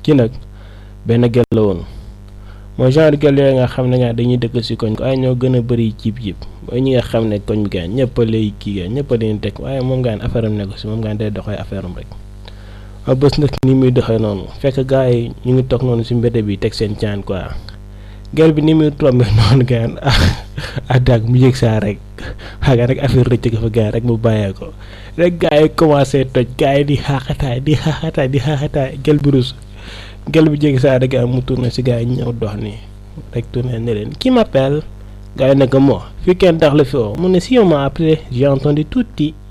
kii nag benn gel la woon mooy genre gel yooyu nga xam ne nga dañuy dëkk si koñ ko ay ñoo gën a bëri cib cib mooy ñi nga xam ne koñ bi gaan ñëpp a lay kii gaan ñëpp a leen teg waaye moom gaan affaire am nekk si moom gaan day doxee affaire am rek waaye bés nag ni muy doxee noonu fekk gars yi ñu ngi toog noonu si mbedd bi teg seen caan quoi gel bi ni muy tombé noonu gaan ah daag mu yëg saa rek xaaga rek affaire rëcc ko fa gaan rek mu bàyyee ko rek gars yi commencé toj gars yi di xaaxataay di xaaxataay di xaaxataay gel bi rus gel bi jéggi saa rek mu tourné si gars yi ñëw dox nii rek tourné ne leen qui m'appelle gars yi ne ko moo fii kenn tax la fi woo mu ne si on m'a appelé j'ai entendu tuuti